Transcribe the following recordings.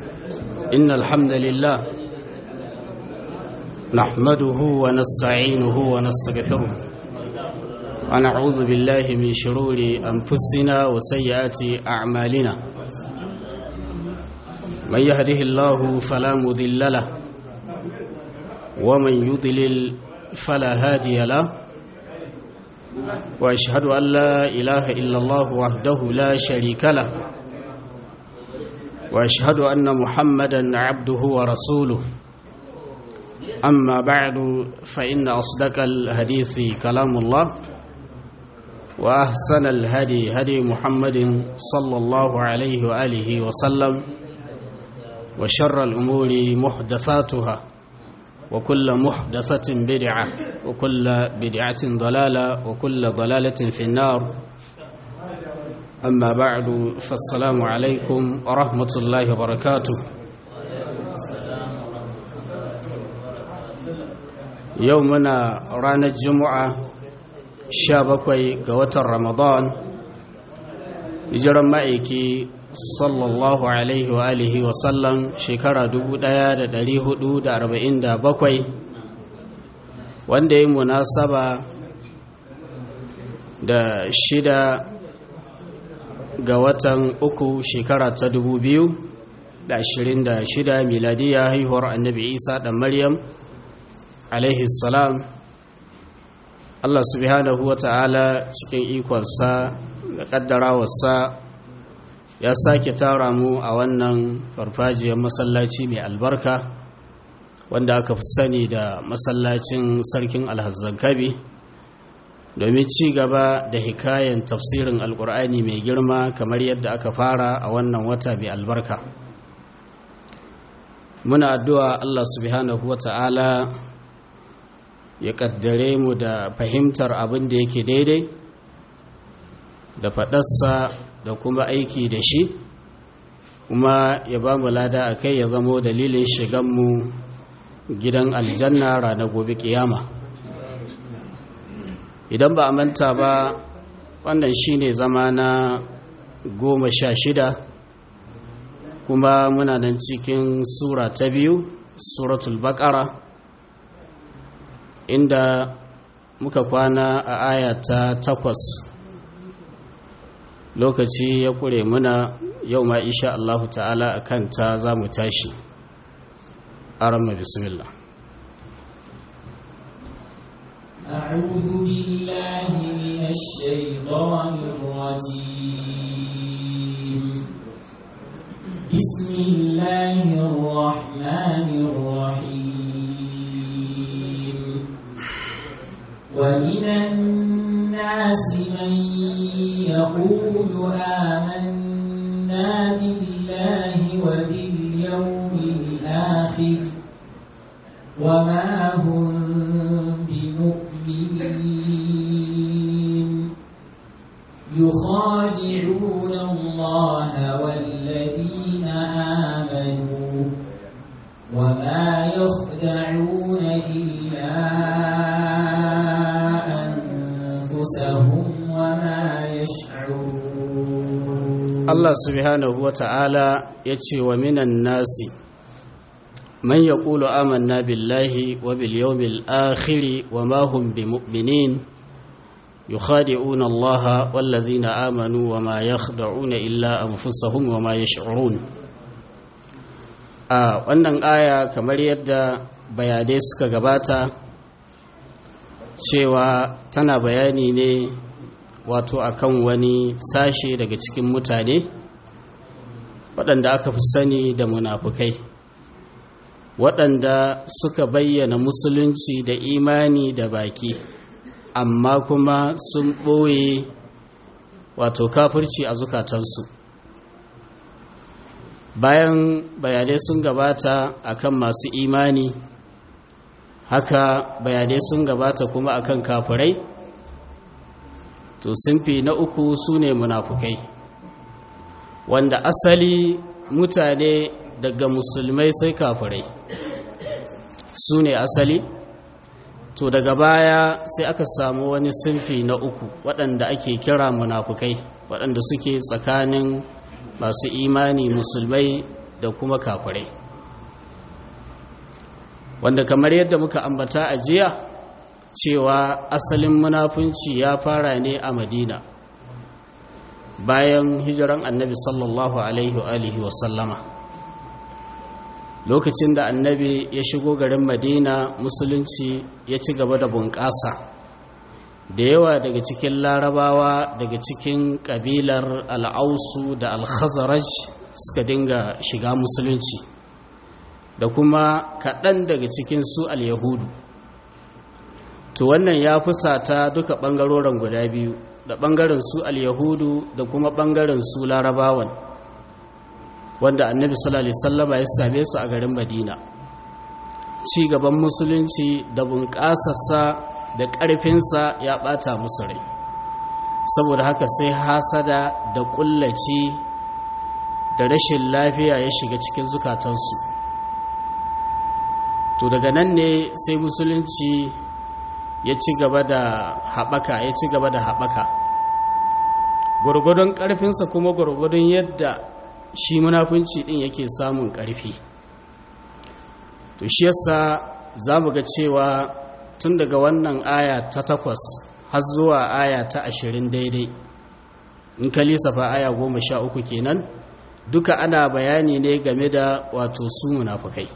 إن الحمد لله نحمده ونستعينه ونستغفره ونعوذ بالله من شرور أنفسنا وسيئات أعمالنا من يهده الله فلا مذل له ومن يضلل فلا هادي له واشهد ان لا اله الا الله وحده لا شريك له واشهد ان محمدا عبده ورسوله اما بعد فان اصدق الحديث كلام الله واحسن الهدي هدي محمد صلى الله عليه واله وسلم وشر الامور محدثاتها وكل محدثة بدعة وكل بدعة ضلالة وكل ضلالة في النار أما بعد فالسلام عليكم ورحمة الله وبركاته يومنا رانا الجمعة شابكوي قوة رمضان يجرم مائكي sallallahu alaihi wa alihi wa sallam shekara 1447 wanda ya munasaba da shida ga watan uku shekara ta 2026 miladiya haihuwar annabi isa da maryam alaihi salam allah subhanahu wa ta'ala cikin ikonsa da kaddarawarsa ya sake tara mu a wannan farfajiyar masallaci mai albarka wanda aka fi sani da masallacin sarkin alhazzankabi domin ci gaba da hikayen tafsirin alkur'ani mai girma kamar yadda aka fara a wannan wata mai albarka muna addu'a allah subhanahu wa ta'ala ya kaddare mu da fahimtar abin da yake daidai da faɗarsa da kuma aiki da shi kuma ya ba mu lada a kai ya zamo dalilin shiganmu gidan aljanna ranar gobe kiyama idan ba a manta ba wannan shine zama na goma sha shida kuma muna nan cikin sura ta biyu suratul baqara inda muka kwana a aya ta takwas lokaci ya kure muna yau ma insha Allah ta'ala a kanta za mu tashi arama bismillah أعوذ بالله من الشيطان الرجيم بسم الله الرحمن الرحيم ومن الناس من يقول آمنا بالله وباليوم الآخر وما هم بمؤمنين يخادعون الله والذين آمنوا وما يخدعون إلا أنفسهم وما يشعرون Allah subhanahu wa ta'ala ya ce wa minan nasi man ya ƙulu amanna billahi wa bil yawmil akhiri wa mahum bi mu'minin yukhadi'un Allah wallazina amanu wa ma yakhda'una illa anfusahum wa ma yash'urun a wannan aya kamar yadda bayanai suka gabata cewa tana bayani ne wato akan wani sashe daga cikin mutane waɗanda aka fi sani da munafukai waɗanda suka bayyana musulunci da imani da baki amma kuma sun ɓoye wato kafirci a zukatansu bayan bayanai sun gabata akan masu imani haka bayanai sun gabata kuma akan kafirai to sunfi na uku su ne munafukai wanda asali mutane daga musulmai sai kafirai su ne asali to daga baya sai aka samu wani sunfi na uku waɗanda ake kira munafukai waɗanda suke tsakanin masu imani musulmai da kuma kafirai wanda kamar yadda muka ambata a jiya cewa asalin munafunci ya fara ne a madina bayan hijiran annabi sallallahu alaihi wa alihi wasallama lokacin da annabi ya shigo garin madina musulunci ya ci gaba da bunƙasa da yawa daga cikin larabawa daga cikin ƙabilar al'ausu da al-khazaraj suka dinga shiga musulunci da kuma kaɗan daga cikin su al-yahudu to wannan ya fusata duka ɓangaroren guda biyu da ɓangaren su al-yahudu da kuma ɓangaren su larabawan wanda annabi sallallahu alaihi wasallama ya same su a garin madina ci gaban musulunci da bunƙasarsa da ƙarfinsa ya ɓata musu rai saboda haka sai hasada da ƙullaci da rashin lafiya ya shiga cikin zukatansu to daga nan ne sai musulunci ya ci gaba da haɓaka ya ci gaba da haɓaka gwargwadon ƙarfinsa kuma gwargwadon yadda shi munafunci ɗin yake samun ƙarfi to shi yasa za mu ga cewa tun daga wannan aya ta takwas har zuwa aya ta ashirin daidai in ka lissafa aya goma sha uku kenan duka ana bayani ne game da wato su munafukai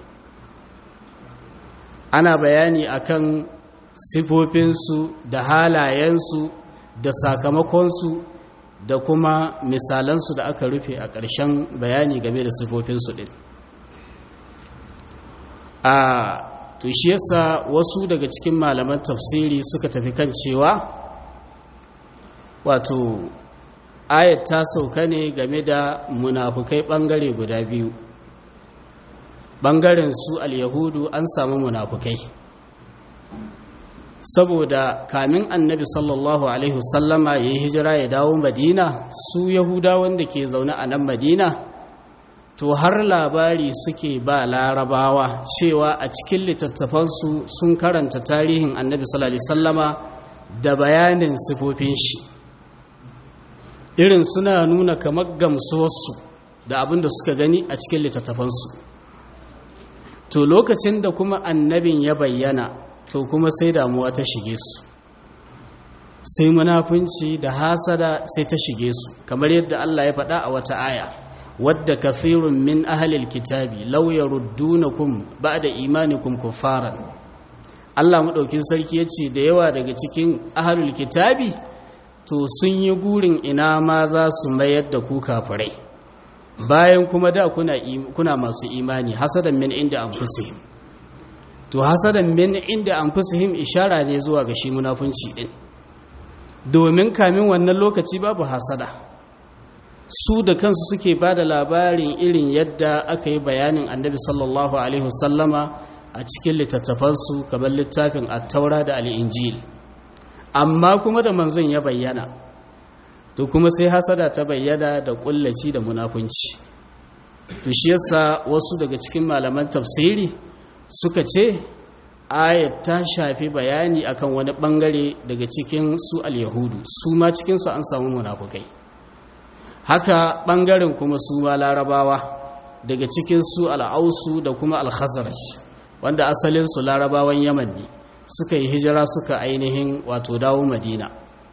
ana bayani akan sifofinsu da halayensu da sakamakonsu da kuma misalansu da aka rufe a ƙarshen bayani game da sifofinsu ɗin a to shi yasa wasu daga cikin malaman tafsiri suka tafi kan cewa wato ayat ta sauka ne game da munafukai ɓangare guda biyu ɓangaren su al-yahudu an samu munafukai saboda kamin annabi sallallahu alaihi wasallama ya yi hijira ya dawo madina su yahudawan da ke zaune a nan madina to har labari suke ba larabawa cewa a cikin littattafansu sun karanta tarihin annabi sallallahu alaihi wasallama da bayanin sifofin shi irin suna nuna kamar gamsuwarsu da abin da suka gani a cikin littattafansu to lokacin da kuma annabin ya bayyana to kuma sai damuwa ta shige su sai munafunci da hasada sai ta shige su kamar yadda Allah ya faɗa a wata aya wadda kafirun min ahlil kitabi law yaruddunakum ba'da imanikum kuffaran Allah madaukin sarki yace da yawa daga cikin ahlul kitabi to sun yi gurin ina ma za su mayar da ku kafirai bayan kuma da kuna kuna masu imani hasadan min inda anfusihim to hasadan min inda anfusihim ishara ne zuwa ga shi munafunci din domin kamin wannan lokaci babu hasada su da kansu suke ba da labarin irin yadda aka yi bayanin annabi sallallahu alaihi wasallama a cikin littattafansu kamar littafin attaura da al'injil amma kuma da manzon ya bayyana to kuma sai hasada ta bayyana da kullaci da munafunci to shi yasa wasu daga cikin malaman tafsiri suka ce ayat ta shafi bayani akan wani bangare daga cikin su al-yahudu su ma cikinsu an samu munafukai haka bangaren kuma su ma larabawa daga cikin su al'ausu da kuma al-khazraj wanda asalin su larabawan yaman ne suka yi hijira suka ainihin wato dawo madina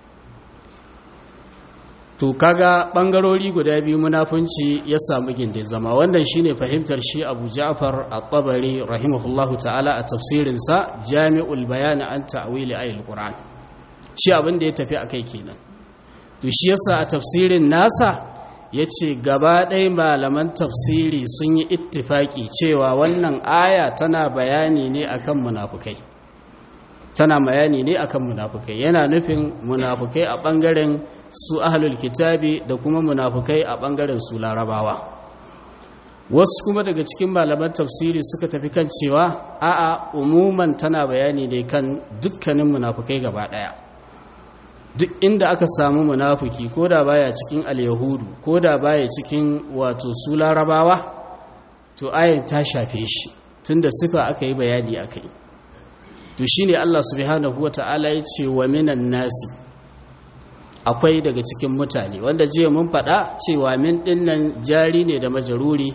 to kaga bangarori guda biyu munafunci ya samu gindin zama wannan shine fahimtar shi Abu Ja'far At-Tabari rahimahullahu ta'ala a tafsirin sa Jami'ul Bayan an ta'wili ayatul Qur'an shi abin da ya tafi akai kenan to shi yasa a tafsirin nasa yace gaba ɗaya malaman tafsiri sun yi ittifaki cewa wannan aya tana bayani ne akan munafukai tana bayani ne akan munafukai yana nufin munafukai a bangaren su ahlul kitabi da kuma munafukai a bangaren su larabawa wasu kuma daga cikin malaman tafsiri suka tafi kan cewa a'a umuman tana bayani ne kan dukkanin munafukai gaba daya duk inda aka samu munafuki ko da baya cikin al-yahudu ko da baya cikin wato su larabawa to ayin ta shafe shi tunda sifa aka yi bayani akai to shine Allah subhanahu wata'ala ya ce wa minan nasi akwai daga cikin mutane wanda jiya mun faɗa cewa min ɗinnan jari ne da majaruri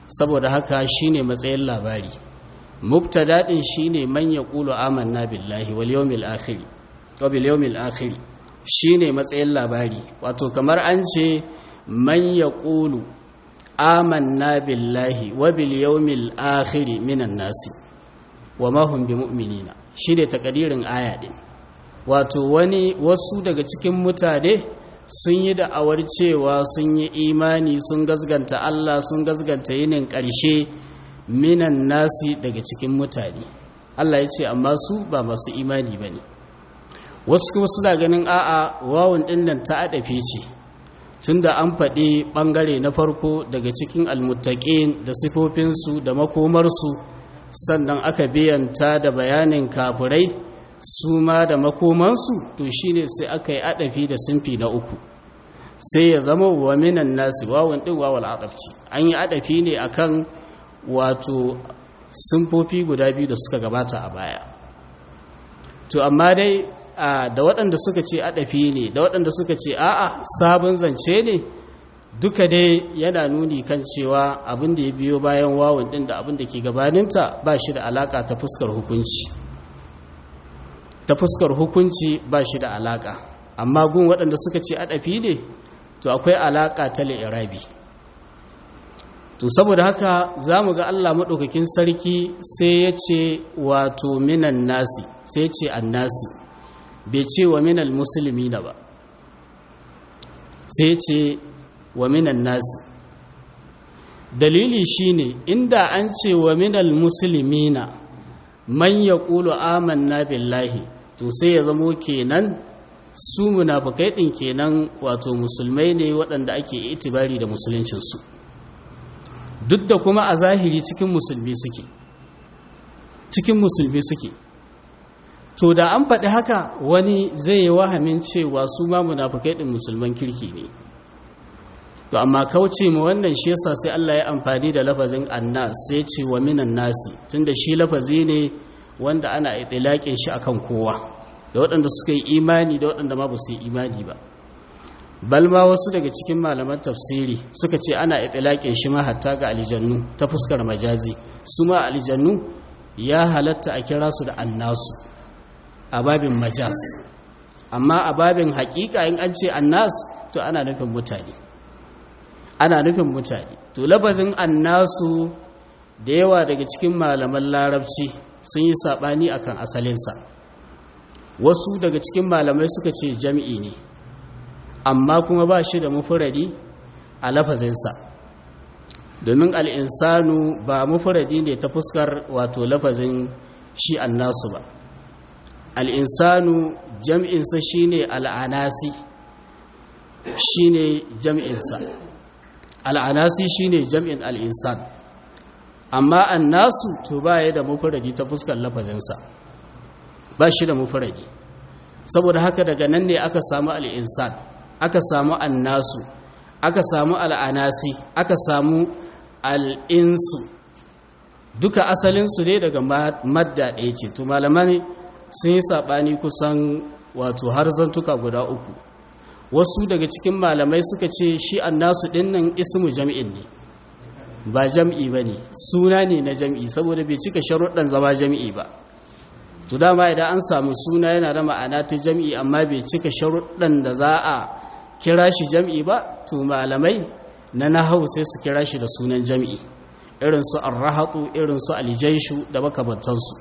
saboda haka shine matsayin labari mubtada din shine man yaqulu amanna billahi wal yawmil akhir wa bil yawmil akhir shine matsayin labari wato kamar an ce man yaqulu amanna billahi wa bil yawmil akhir minan nasi wa ma hum bimu'minina shine takadirin aya din wato wani wasu daga cikin mutane sun yi da'awar cewa sun yi imani sun gazganta Allah sun gazganta yinin ƙarshe minan nasi daga cikin mutane Allah ya ce amma su ba masu imani ba ne wasu kuma suna ganin a'a wawun ɗin nan ta adafe ce tun da an faɗi ɓangare na farko daga cikin almuttaƙin da sifofinsu da makomarsu sannan aka biyanta da bayanin kafirai su ma da makomansu to shine sai aka yi adafi da sinfi na uku sai ya zama wa minan nasi wawan ɗin wawal aqabci an yi adafi ne akan wato simfofi guda biyu da suka gabata a baya to amma dai da waɗanda suka ce adafi ne da waɗanda suka ce a'a sabon zance ne duka dai yana nuni kan cewa abin da ya biyo bayan wawan ɗin da abin da ke gabaninta ba shi da alaka ta fuskar hukunci ta fuskar hukunci ba shi da alaka amma gun waɗanda suka ce adafi ne to akwai alaka ta li'irabi to saboda haka za mu ga Allah maɗaukakin sarki sai ya ce wato minan nasi sai ce annasi bai ce wa minal musulmi na ba sai ce wa minan nasi dalili shine inda an ce wa minal musulmi na man ya ƙulu amanna billahi to sai ya zamo kenan su munafukai ɗin kenan wato musulmai ne waɗanda ake itibari da musuluncinsu duk da kuma a zahiri cikin musulmi suke cikin musulmi suke to da an faɗi haka wani zai yi wahamin cewa su ma munafukai ɗin musulman kirki ne to amma kauce mu wannan shi yasa sai Allah ya amfani da lafazin annas sai ce wa minan nasi tunda shi lafazi ne wanda ana itilaƙin shi akan kowa da waɗanda suka yi imani da waɗanda ma ba su yi imani ba balma wasu daga cikin malaman tafsiri suka ce ana itilaƙin shi ma hatta ga aljannu ta fuskar majazi su ma aljannu ya halatta a kira su da annasu a babin majaz amma a babin haƙiƙa in an ce annas to ana nufin mutane ana nufin mutane to lafazin annasu da yawa daga cikin malaman larabci sun yi saɓani akan asalinsa wasu daga cikin malamai suka ce jam'i ne amma kuma ba shi da mufuradi a lafazinsa domin al'insanu ba mufuradi ne ta fuskar wato lafazin shi annasu ba al'insanu jam'insa shi ne al'anasi shi ne jam'insa al'anasi shi ne jam'in al'insan amma annasu to ba ya da mufuradi ta fuskar lafazinsa ba shi da mufuradi saboda haka daga nan ne aka samu al'insan aka samu annasu aka samu al'anasi aka samu al'insu duka asalinsu ne daga madda ɗaya ce to malamai sun yi saɓani kusan wato har zantuka guda uku wasu daga cikin malamai suka ce shi annasu ɗinnan ismu jam'in ne ba jam'i ba ne suna ne na jam'i saboda bai cika sharuɗan zama jam'i ba to dama idan an samu suna yana da ma'ana ta jam'i amma bai cika sharuɗan da za a kira shi jam'i ba to malamai na nahau sai su kira shi da sunan jam'i irin su arrahatu irin su aljaishu da makamantansu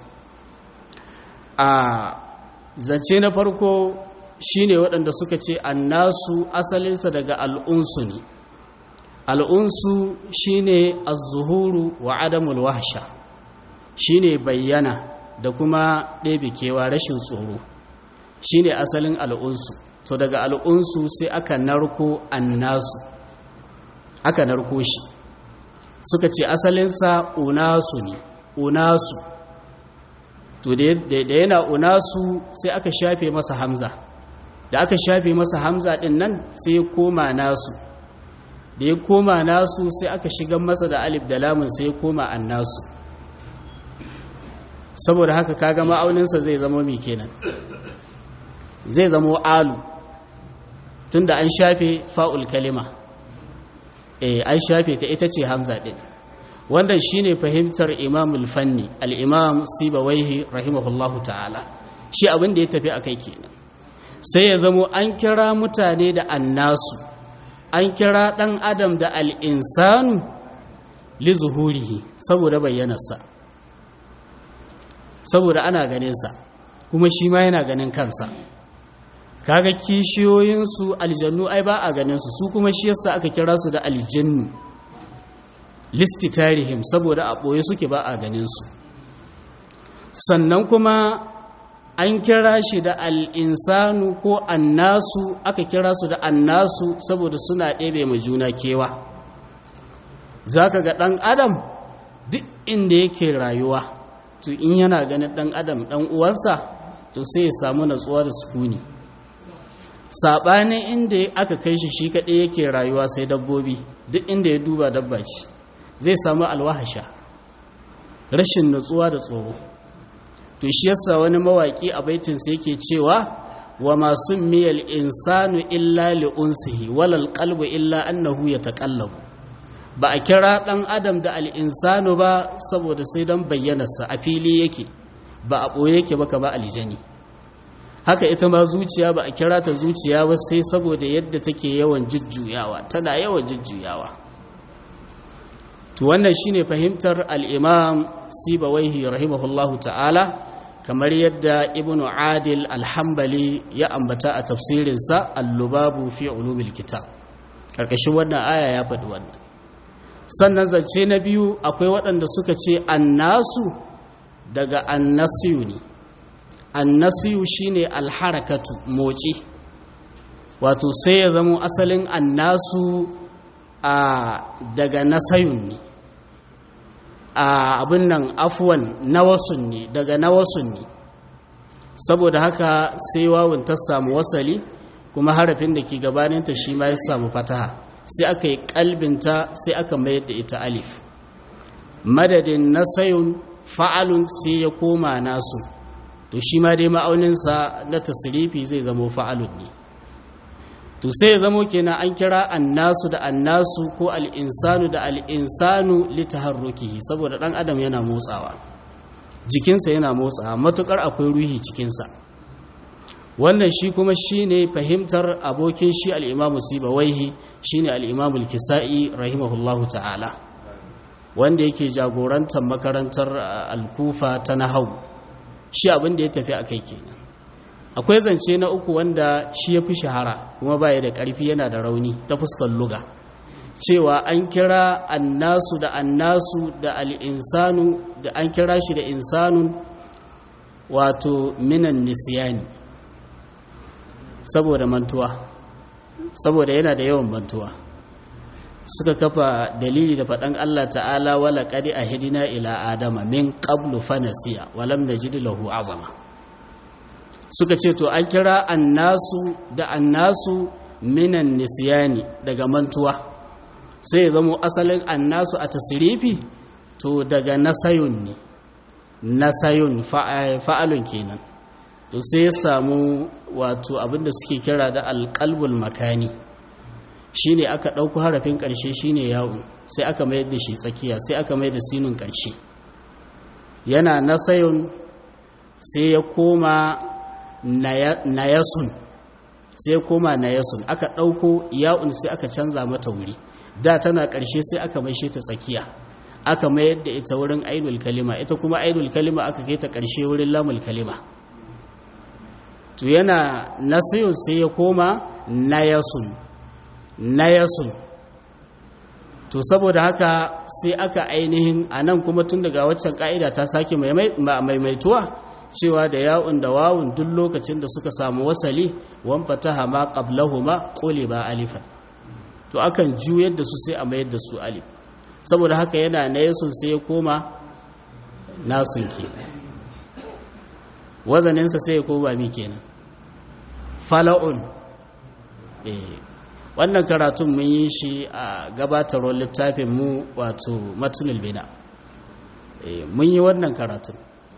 a zance na farko shine waɗanda suka ce annasu asalinsa daga al'unsu ne al'unsu shine az-zuhuru wa adamul wahsha shine bayyana da kuma ɗebe kewa rashin tsoro shine asalin al'unsu to daga al'unsu sai aka narko annasu aka narko shi suka ce asalinsa unasu ne unasu to da yana unasu sai aka shafe masa hamza da aka shafe masa hamza din nan sai ya koma nasu da ya koma nasu sai aka shigar masa da alif da lamun sai ya koma annasu saboda haka kaga ma'auninsa zai zama mai kenan zai zama alu tunda an shafe fa'ul kalima eh an shafe ta ita ce hamza din wannan shine fahimtar imam al-fanni al-imam sibawaihi rahimahullahu ta'ala shi abin da ya tafi akai kenan sai ya zamo an kira mutane da annasu an kira dan adam da al-insanu li zuhurihi saboda bayyanarsa saboda ana ganin sa kuma shi ma yana ganin kansa kaga kishiyoyinsu aljannu ai ba a ganin su su kuma shi yasa aka kira su da aljannu listi tarihim saboda a ɓoye suke ba a ganin su sannan kuma an kira shi da al'insanu ko annasu aka kira su da annasu saboda suna ɗebe mai juna kewa za ka ga ɗan adam duk inda yake rayuwa to in yana ganin ɗan adam ɗan uwansa to sai ya samu natsuwa da sukuni saɓanin inda aka kai shi shi kaɗai yake rayuwa sai dabbobi duk inda ya duba dabba ce zai samu alwahasha rashin natsuwa da tsoro to shi yasa wani mawaƙi a baitinsa yake cewa wa masu miyal insanu illa li'unsihi walal qalbu illa annahu yataqallabu ba a kira ɗan adam da al'insanu ba saboda sai don bayyanarsa a fili yake ba a ɓoye yake ba kama aljani haka ita ma zuciya ba a kira ta zuciya ba sai saboda yadda take yawan jujjuyawa tana yawan jujjuyawa to wannan shine fahimtar al-imam sibawaihi rahimahullahu ta'ala kamar yadda ibnu adil al-hanbali ya ambata a tafsirinsa al-lubabu fi ulumil kitab karkashin wannan aya ya faɗi wannan sannan zance na biyu akwai waɗanda suka ce annasu daga annasiyu ne annasiyu shine alharakatu motsi wato sai ya zama asalin annasu a daga nasayun ne a abin nan afuwan nawasun ne daga nawasun ne saboda haka sai wawun ta samu wasali kuma harafin da ke gabaninta shi ma ya samu fataha sai aka yi kalbinta sai aka mayar da ita alif madadin nasayun fa'alun sai ya koma nasu to shi ma dai ma'auninsa na tasirifi zai zamo fa'alun ne to sai ya zamo kenan an kira annasu da annasu ko al'insanu da al'insanu litaharrukihi saboda ɗan adam yana motsawa jikinsa yana motsawa matuƙar akwai ruhi cikinsa wannan shi kuma shi ne fahimtar abokin shi al'imamu sibawaihi shi ne al'imamu kisa'i rahimahullahu ta'ala wanda yake jagorantar makarantar alkufa ta nahau shi abin da ya tafi a kai kenan akwai zance na uku wanda shi ya fi shahara kuma baya da ƙarfi yana da rauni ta fuskar luga cewa an kira annasu da annasu da al'insanu da an kira shi da insanun wato minan nisiyani saboda mantuwa saboda yana da yawan mantuwa suka kafa dalili da faɗan Allah ta'ala wala ƙari a hidina ila adama min ƙablu fanasiya walam da lahu azama suka ce to an kira annasu da annasu minan nisiyani daga mantuwa sai zamo asalin annasu a tasirifi to daga nasayun ne nasayun fa'alun kenan to sai ya samu wato abinda suke kira da alƙalbul makani shine aka ɗauko harafin ƙarshe shine yawon sai aka mayar da shi tsakiya sai aka mayar da sinun ƙarshe yana nasayun sai ya koma nayasun sai ya koma nayasun aka ɗauko yawon sai aka canza mata wuri da tana ƙarshe sai aka maishe ta tsakiya aka mayar da ita wurin ainul kalima ita kuma ainul kalima aka kai ta ƙarshe wurin lamul kalima to yana nasayun sai ya koma nayasun nayasun to saboda haka sai aka ainihin a nan kuma tun daga waccan ka'ida ta sake maimaituwa cewa da ya'un da wawun duk lokacin da suka samu wasali wan fataha ma qablahuma ba alifan to akan juyar da su sai a mayar da su alif saboda haka yana nayasun sai ya koma nasun ke wazaninsa sai ya koma mi kenan fala'un eh wannan karatun mun yi shi a gabatarwar littafin mu wato matulul bina mun yi wannan karatun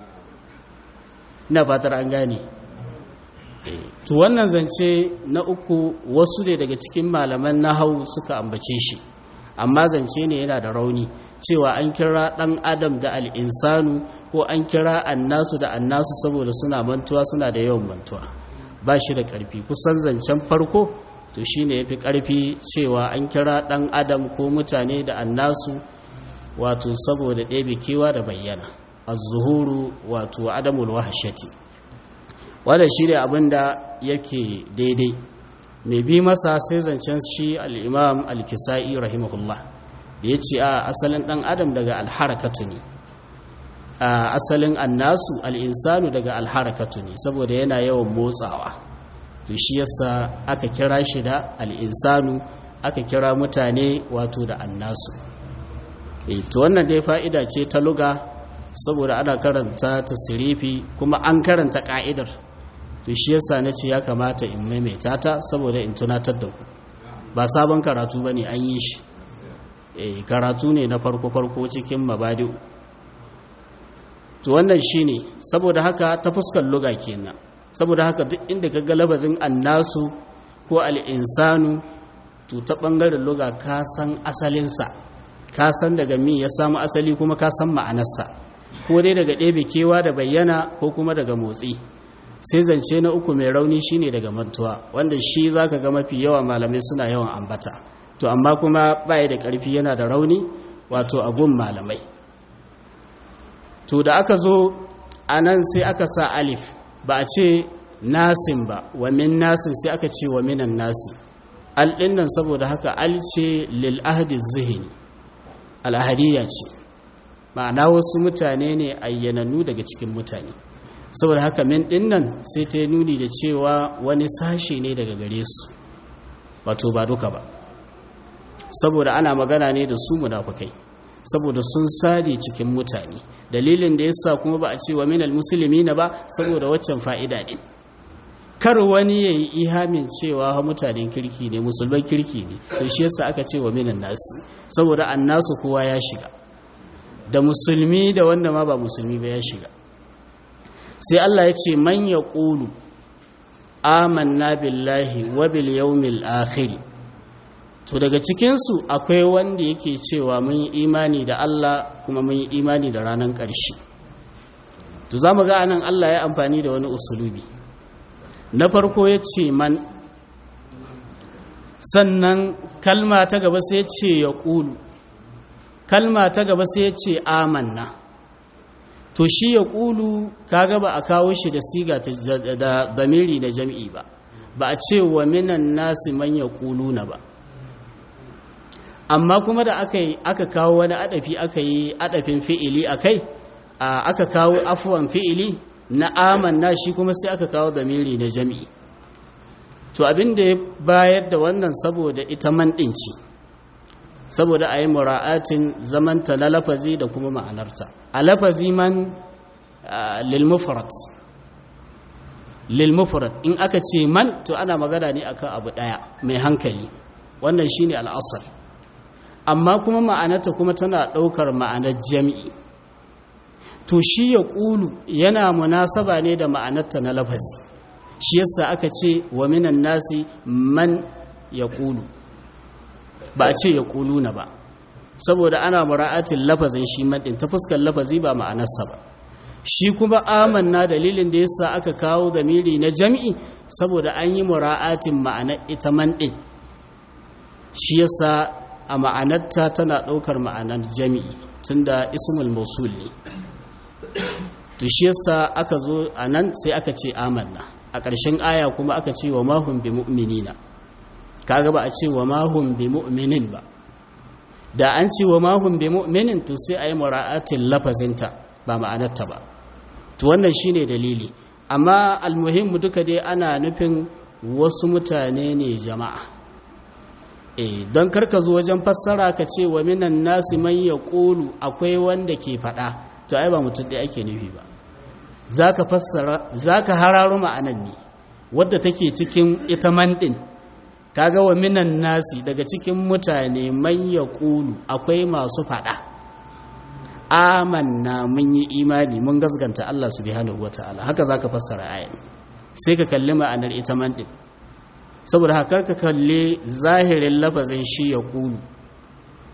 ina fatar an gane to wannan zance na uku wasu ne daga cikin malaman nahau suka ambace shi amma zance ne yana da rauni cewa an kira ɗan adam da al'insanu ko an kira annasu da annasu saboda suna mantuwa suna da yawan mantuwa ba shi da ƙarfi kusan zancen farko to shi ne ya fi ƙarfi cewa an kira ɗan adam ko mutane da annasu wato saboda ɗebe kewa da bayyana az-zuhuru wato adamul wahshati wanda shi ne abin da yake daidai mai bi masa sai zancen shi al-imam al-kisa'i rahimahullah da ya ce a asalin ɗan adam daga alharakatu ne a asalin annasu al'insanu daga alharakatu ne saboda yana yawan motsawa to shi yasa aka kira shi da al'insanu aka kira mutane wato da annasu e to wannan dai fa'ida ce ta luga saboda ana karanta ta sirifi kuma an karanta ka'idar to shi yasa na ce ya kamata in maimaita ta saboda in tunatar da ku ba sabon karatu ba ne an yi shi e karatu ne na farko-farko cikin mabadi'u to wannan shi ne saboda haka ta fuskar luga kenan saboda haka duk inda ka ga labazin annasu ko al'insanu to ta ɓangaren luga ka san asalinsa ka san daga mi ya samu asali kuma ka san ma'anarsa ko dai daga ɗebe kewa da bayyana ko kuma daga motsi sai zance na uku mai rauni shine daga mantuwa wanda shi za ka ga mafi yawa malamai suna yawan ambata to amma kuma baya da ƙarfi yana da rauni wato abun malamai to da aka zo a nan sai aka sa alif ba a ce nasin ba wa min nasin sai aka ce wa minan nasi al nan saboda haka al ce lil ahdi zihni al ahadiyya ce ma'ana wasu mutane ne ayyanannu daga cikin mutane saboda haka min nan sai ta nuni da cewa wani sashe ne daga gare su wato ba duka ba saboda ana magana ne da su munafukai saboda sun sade cikin mutane dalilin da yasa kuma ba a ce wa minal na ba saboda waccan fa'ida din kar wani yayi ihamin cewa mutanen kirki ne musulman kirki ne to shi yasa aka ce wa minan nasi saboda annasu kowa ya shiga da musulmi da wanda ma ba musulmi ba ya shiga sai Allah ya ce man yaqulu amanna billahi wa bil yawmil akhir to daga cikinsu akwai wanda yake cewa mun yi imani da Allah kuma mun yi imani da ranar ƙarshe to za mu ga anan Allah ya amfani da wani usulubi na farko ya ce man sannan kalma ta gaba sai ce ya ƙulu kalma ta gaba sai ce amanna to shi ya ƙulu ka gaba a kawo shi da siga da damiri na jam'i ba ba a ce wa minan nasi man ya ƙulu na ba amma kuma da aka yi aka kawo wani adafi aka yi adafin fi'ili a kai aka kawo afuwan fi'ili na amanna shi kuma sai aka kawo damiri na jami'i to abin da ya bayar da wannan saboda ita man ɗin ce saboda a yi mura'atin zamanta na lafazi da kuma ma'anarta a lafazi man lilmufrat lilmufrat in aka ce man to ana magana ne akan abu ɗaya mai hankali wannan shine al'asar amma kuma ma'anarta kuma tana ɗaukar ma'anar jami'i to shi ya ƙulu yana munasaba ne da ma'anarta na lafazi shi yasa aka ce wa minan nasi man ya ƙulu ba a ce ya ƙulu na ba saboda ana mura'atin lafazin shi maɗin ta fuskar lafazi ba ma'anarsa ba shi kuma amanna dalilin da yasa aka kawo zamiri na jami'i saboda an yi mura'atin ma'anar ita man ɗin shi yasa a ma'anarta tana ɗaukar ma'anar jami'i tunda ismul mausul ne to shi yasa aka zo a nan sai aka ce amanna a ƙarshen aya kuma aka ce wa mahun bi mu'minina kaga ba a ce wa mahun bi mu'minin ba da an ce wa mahun bi mu'minin to sai a yi mura'atin lafazinta ba ma'anarta ba to wannan shine dalili amma almuhimmu duka dai ana nufin wasu mutane ne jama'a e don karka zo wajen fassara ka ce wa minan nasi man ya ƙolu akwai wanda ke faɗa to ai ba mutum ɗaya ake nufi ba za ka fassara za ka hararo ma'anan ne wadda take cikin ita man ɗin kaga wa minan nasi daga cikin mutane man ya ƙolu akwai masu faɗa amanna mun yi imani mun gasganta Allah subhanahu wataala haka za ka fassara ayan sai ka kalli ma'anar ita man ɗin saboda haka ka kalle zahirin lafazin shi ya kulu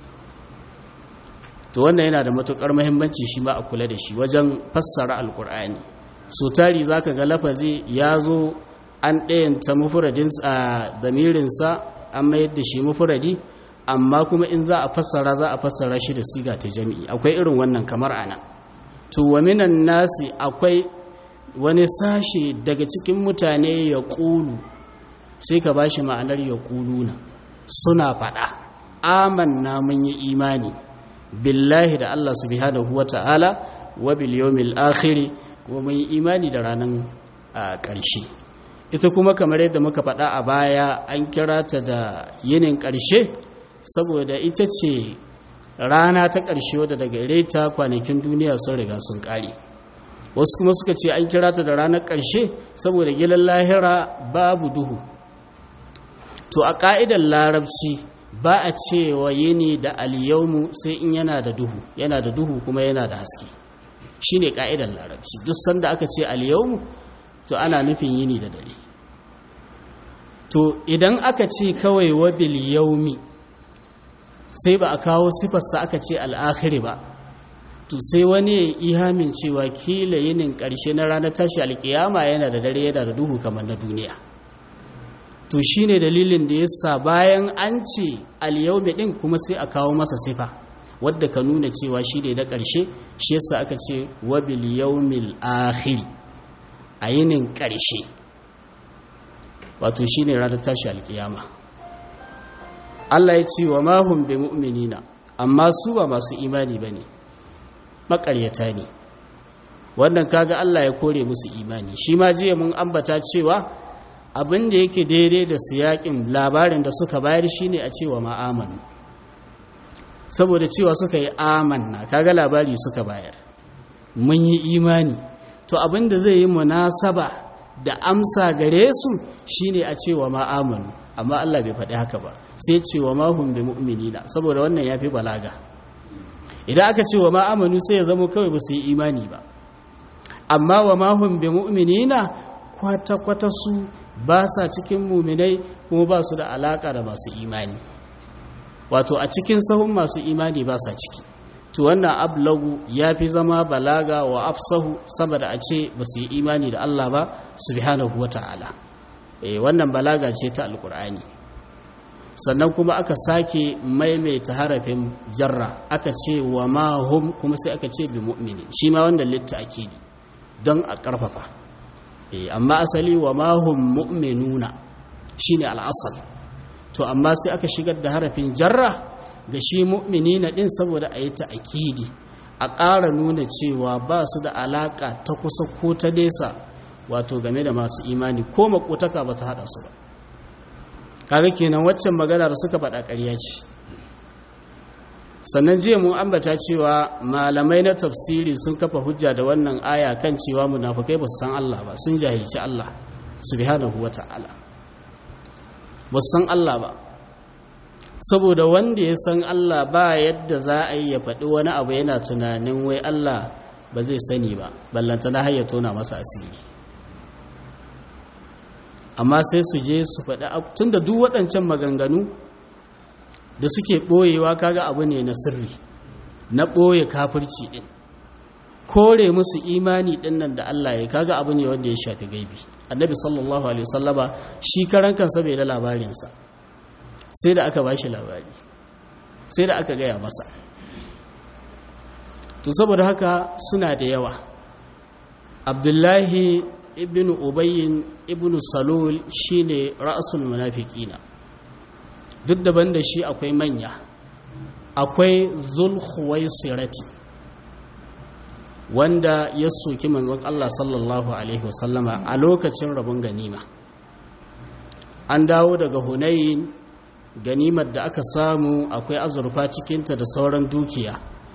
to wannan yana da matukar muhimmanci shi ma a kula da shi wajen fassara alkur'ani so tari zaka ga lafazi ya zo an ɗayanta mufradin a damirinsa an mayar da shi mufradi amma kuma in za a fassara za a fassara shi da siga ta jami'i akwai irin wannan kamar ana to wa minan nasi akwai wani sashe daga cikin mutane ya ƙulu sai ka ba shi ma'anar ya ƙuluna suna faɗa amanna mun yi imani billahi da Allah subhanahu wa ta'ala wa bil yawmil akhir kuma mun yi imani da ranar ƙarshe ita kuma kamar yadda muka faɗa a baya an kira ta da yinin ƙarshe saboda ita ce rana ta ƙarshe wadda daga reta kwanakin duniya sun riga sun ƙare wasu kuma suka ce an kira ta da ranar ƙarshe saboda gilan lahira babu duhu to a ƙa'idar larabci ba a cewa yini da alyaumu sai in yana da duhu yana da duhu kuma yana da haske shi ne ƙa'idar larabci duk sanda aka ce alyaumu to ana nufin yini da dare to idan aka ce kawai wabil yaumi sai ba a kawo sifarsa aka ce al'akhiri ba to sai wani ya ihamin cewa kila yinin ƙarshe na ranar tashi alƙiyama yana da dare yana da duhu kamar na duniya to shi ne dalilin da ya sa bayan an ce alyaumi ɗin kuma sai a kawo masa sifa wadda ka nuna cewa shi ne na ƙarshe shi yasa aka ce wabil yaumil akhiri a yinin ƙarshe wato shi ne ranar tashi alƙiyama Allah ya ce wa mahun bi mu'minina amma su ba masu imani ba ne maƙaryata ne wannan kaga Allah ya kore musu imani shi ma jiya mun ambata cewa abin da yake daidai da siyakin labarin da suka bayar shine a cewa ma'amanu saboda cewa suka yi amanna kaga labari suka bayar mun yi imani to abin da zai yi munasaba da amsa gare su shine a cewa ma'amanu amma Allah bai faɗi haka ba sai cewa mahum bi mu'minina saboda wannan yafi balaga idan aka ce wa ma'amanu sai ya zama kawai ba su yi imani ba amma wa mahum bi mu'minina kwata-kwata su ba sa cikin muminai kuma ba su da alaka da masu imani wato a cikin sahun masu imani ba sa ciki to wannan ablagu ya fi zama balaga wa afsahu saboda a ce ba su yi imani da Allah ba subhanahu wa ta'ala eh wannan balaga ce ta alkur'ani sannan kuma aka sake maimaita harafin jarra aka ce wa ma hum kuma sai aka ce bi mu'mini shi ma wannan litta akidi don a karfafa amma asali wa mahum mu'minuna shine al'asal to amma sai aka shigar da harafin jarra ga shi mu'minina din saboda a yi ta'akidi a ƙara nuna cewa ba su da alaƙa ta kusa ko ta nesa wato game da masu imani ko makotaka ba ta haɗa su ba kaga kenan waccan magana da suka faɗa ƙarya ce sannan jiya mun ambata cewa malamai na tafsiri sun kafa hujja da wannan aya kan cewa munafukai ba su san Allah ba sun jahilci Allah subhanahu wata'ala ba su san Allah ba saboda wanda ya san Allah ba yadda za a yi ya faɗi wani abu yana tunanin wai Allah ba zai sani ba ballanta na hayya tona masa asiri amma sai su je su faɗi tun da duk waɗancan maganganu da suke ɓoyewa kaga abu ne na sirri na ɓoye kafirci ɗin kore musu imani ɗin nan da Allah ya kaga abu ne wanda ya shafi gaibi annabi sallallahu alaihi wasallama shi karan kansa bai da labarinsa sai da aka bashi labari sai da aka gaya masa to saboda haka suna da yawa abdullahi ibn ubayyin ibn salul shine ra'sul munafiqina duk daban da shi akwai manya akwai zulhuwaisirati wanda ya soki manzon Allah sallallahu alaihi wasallama a lokacin rabon ganima an dawo daga hunayin ganimar da aka samu akwai azurfa cikinta da sauran dukiya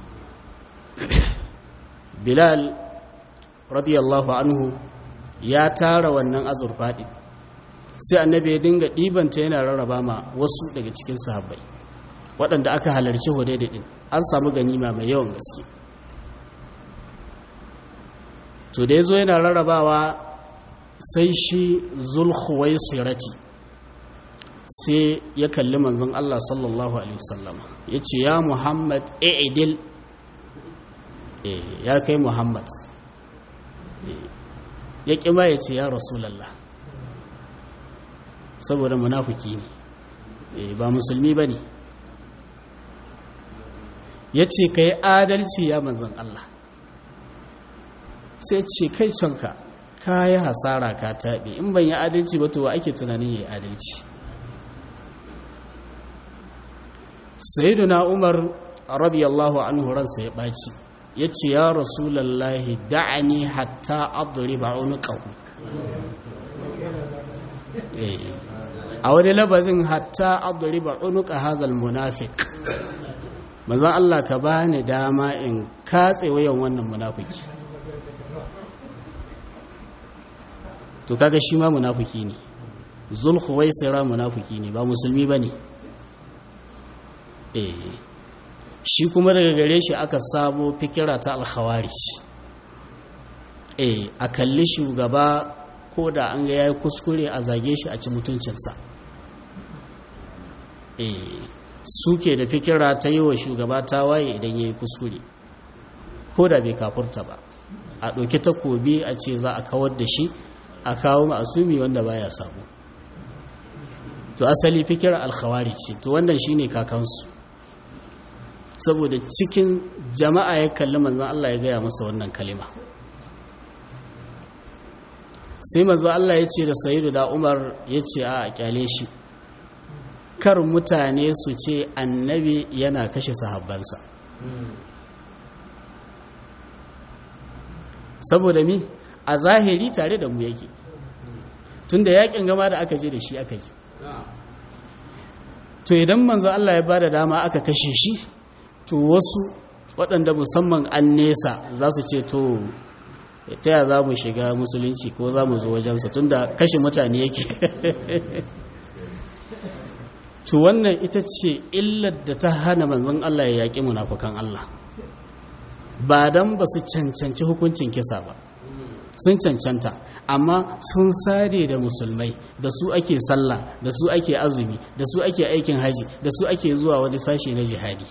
bilal radiyallahu anhu ya tara wannan azurfa ɗin sai annabi ya dinga ɗibanta yana rarraba ma wasu daga cikin sahabbai waɗanda aka halarci hudaida ɗin an samu ganima mai yawan gaske to da ya zo yana rarrabawa sai shi zulhuwai sirati sai ya kalli manzon Allah sallallahu alaihi wasallama ya ce ya muhammad i'idil ya kai muhammad ya ƙi ma ya ce ya rasulallah saboda munafuki ne ba musulmi ba ne ya ce ka yi adalci ya manzan Allah sai ce kai canka ka yi hasara ka taɓe in ban yi adalci ba to wa ake tunanin ya yi adalci sayyiduna umar radiyallahu anhu ransa ya ɓaci ya ce ya rasulallahi da'ani hatta adriba unuqahu a wani labazin hatta adriba unuqa hadha almunafiq manzon Allah ka bani dama in katse wayan wannan munafiki to kaga shi ma munafiki ne zulkhuwaisira munafiki ne ba musulmi bane eh shi kuma daga gare shi aka samo fikira ta alkhawarij eh a kalli shugaba ko da an ga yayi kuskure a zage shi a ci mutuncinsa eh suke da fikira ta yi wa shugaba ta waye idan yayi kuskure ko da bai kafurta ba a ɗauki takobi a ce za a kawar da shi a kawo masumi wanda baya samu to asali fikira alkhawarij ce to wannan shine kakansu saboda cikin jama'a ya kalli manzan Allah ya gaya masa wannan kalima sai manzan Allah ya ce da sayidu da umar ya ce a kyale shi kar mutane su ce annabi yana kashe sahabbansa saboda mi a zahiri tare da mu yake tunda yakin gama da aka je da shi aka yi to idan manzo Allah ya bada dama aka kashe shi to wasu waɗanda musamman an nesa za su ce to ta ya za mu shiga musulunci ko za mu zo wajensa tunda kashe mutane yake to wannan ita ce illar da ta hana manzon Allah ya yaƙi munafukan Allah ba dan ba su cancanci hukuncin kisa ba sun cancanta amma sun sare da musulmai da su ake sallah da su ake azumi da su ake aikin haji da su ake zuwa wani sashe na jihadi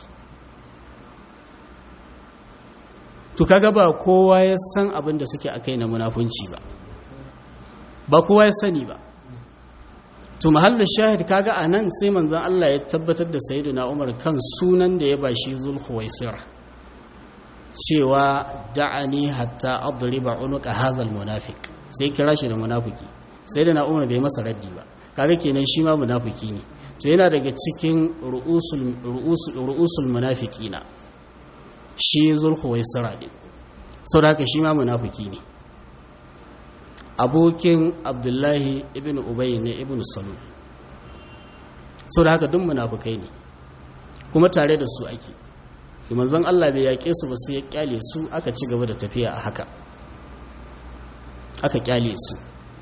to kaga ba kowa ya san abin da suke akai na munafunci ba ba kowa ya sani ba to mahallin shahid kaga anan sai manzon Allah ya tabbatar da sayyidina Umar kan sunan da ya bashi zulhuwaisira cewa da'ani hatta adriba unuqa hadha almunafiq sai kira shi da munafiki sai da na umar bai masa raddi ba kaga kenan shi ma munafiki ne to yana daga cikin ru'usul ru'usul ru'usul munafiqina shi zulhuwaisira din saboda haka shi ma munafiki ne abokin abdullahi ibn ubay ne ibn salul saboda haka duk munafikai ne kuma tare da su ake shi manzon Allah bai yaƙe su ba sai ya kyale su aka ci gaba da tafiya a haka aka kyale su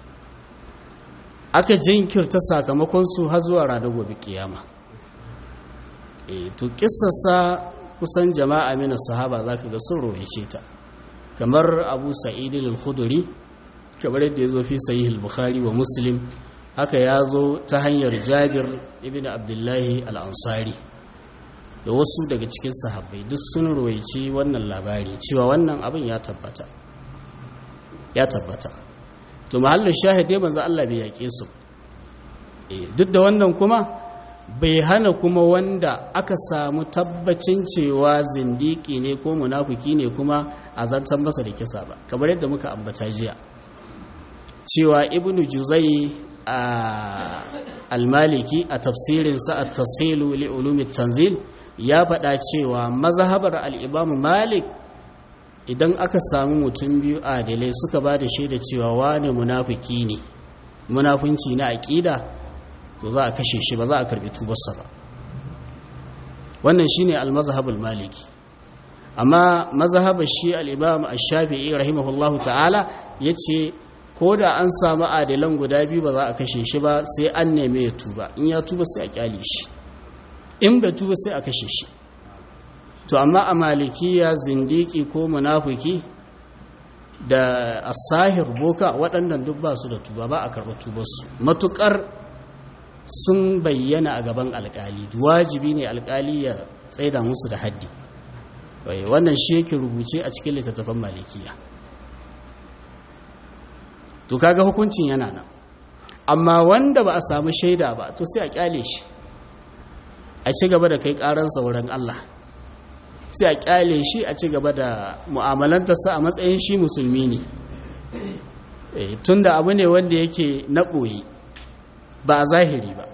aka jinkirta sakamakon su har zuwa ranar gobe kiyama e to kissarsa kusan jama'a mina sahaba zaka ga sun roheshe ta kamar Abu Sa'id al-Khudri kamar yadda yazo fi sahih al-Bukhari wa Muslim haka yazo ta hanyar Jabir ibn Abdullah al-Ansari da wasu daga cikin sahabbai duk sun ruwaici wannan labari cewa wannan abin ya tabbata ya tabbata to mahallin shahidai manzo Allah bai yake su duk da wannan kuma bai hana kuma wanda aka samu tabbacin cewa zindiki ne ko munafiki ne kuma a zartar masa da kisa ba kamar yadda muka ambata jiya cewa ibnu juzai a almaliki a tafsirinsa a tasilu li ulumi tanzil ya faɗa cewa mazhabar al'imamu malik idan aka samu mutum biyu adalai suka ba da shaida cewa wane munafiki ne munafunci na aƙida to za a kashe shi ba za a karɓi tubarsa ba wannan shi ne al-mazhabul maliki amma mazhabar shi al'imam ash-shafi'i rahimahullahu ta'ala ya ce ko da an samu adalan guda biyu ba za a kashe shi ba sai an neme ya tuba in ya tuba sai a kyale shi in bai tuba sai a kashe shi to amma a malikiya zindiki ko munafiki da asahir boka waɗannan duk ba su da tuba ba a karɓar tubarsu matuƙar sun bayyana a gaban alƙali wajibi ne alƙali ya tsaida musu da haddi wannan shi yake rubuce a cikin littattafan malikiya to kaga hukuncin yana nan amma wanda ba a samu shaida ba to sai a kyale shi a ci gaba da kai karansa wurin Allah sai a kyale shi a ci gaba da mu'amalantarsa a matsayin shi musulmi ne tunda abu ne wanda yake na ɓoye ba a zahiri ba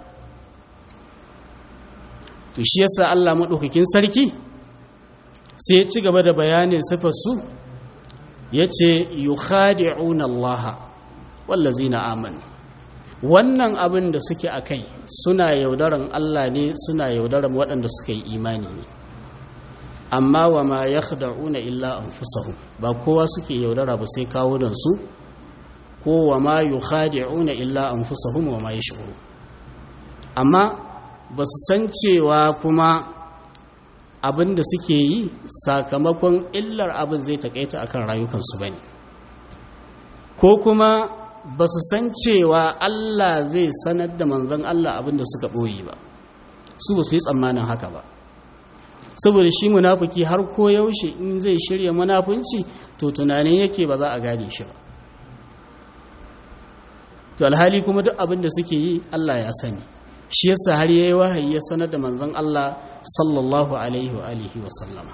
to shi yasa Allah maɗaukakin sarki sai ya ci gaba da bayanin sifarsu ya ce yukhadi'una Allah wallazina amanu wannan abin da suke a kai suna yaudaran Allah ne suna yaudaran waɗanda suka yi imani ne amma wa ma yakhda'una illa anfusahum ba kowa suke yaudara ba sai kawunan su ko wa ma yukhadi'una illa anfusahum wa ma yash'uru amma ba su san cewa kuma abin da suke yi sakamakon illar abin zai takaita akan rayukansu ba ne ko kuma ba su san cewa Allah zai sanar da manzon Allah abin da suka ɓoye ba su ba su yi tsammanin haka ba saboda shi munafuki har ko yaushe in zai shirya munafunci to tunanin yake ba za a gane shi ba to alhali kuma duk abin da suke yi Allah ya sani shi yasa har yayi wahayi ya sanar da manzon Allah sallallahu alaihi wa alihi wa sallama